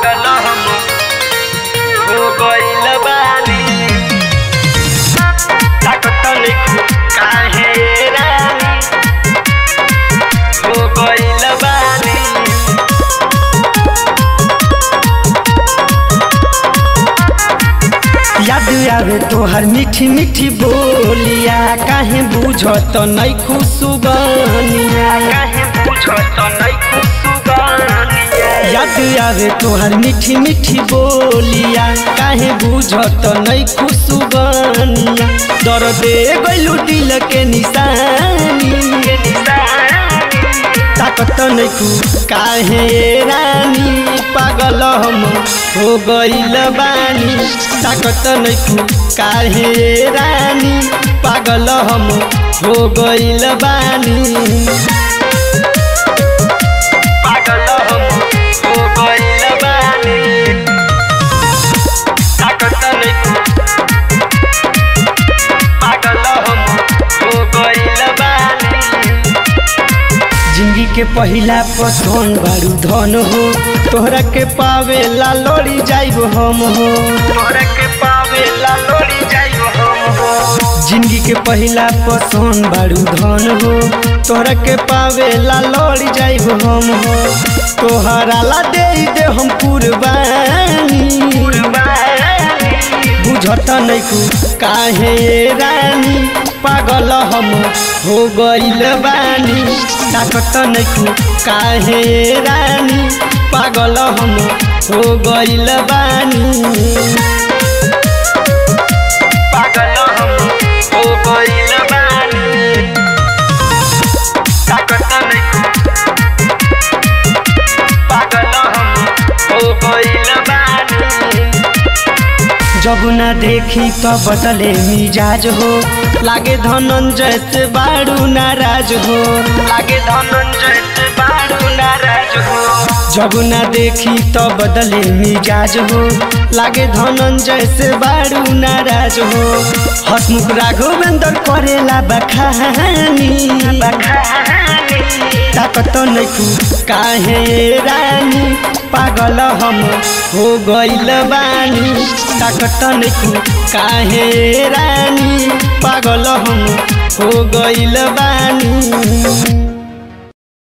पागल हम हो गइल बानी ताकत नइखे काहे रानी हो गइल बानी याद आवे तोहर मीठी मीठी बोलिया काहे बुझत नहीं खुशबनिया काहे पूछत नइखे सुगनिया याद आवे तोहर मीठी मीठी बोलिया काहे बुझत नहीं खुशबनिया दर दे गइलू दिल के निशानी के निशानी ताकत नहीं काहे रानी पागल हम हो गइल बानी ताकत नहीं काहे रानी पागल हम हो गइल बानी पागल हम हो गइल बानी ताकत नइखे पागल हम हो गइल बानी जिंदगी के पहिला पसंद बारू धन हो तोहरा के पावेला लड़ी जाइब हम हो तोहरा के पावेला लोड़ी जाइब हम हो जिंदगी के पहिला पसंद बारू धन हो तोहरा के पावेला लड़ी जाइब हम हो तोहरा ला दे दे हम कुर्बानी बुझत नहीं काहे रानी पागल हम हो गइल बानी ताकत नहीं काहे रानी पागल हम हो गइल बानी पागल हम हो गइल बानी ताकत नइखे पागल हम हो गइल बानी जब ना देखी तो बदले मिजाज हो लागे धनंजय से बारू नाराज हो लागे धनंजय से बारू नाराज हो जब ना देखी तो बदले मिजाज हो लागे धनंजय से बारू नाराज हो हसमुख राघवेंद्र करेला बखानी ताकत नहीं काहे रानी पागल हम हो गइल बानी ताकत नहीं काहे रानी पागल हम हो गइल बानी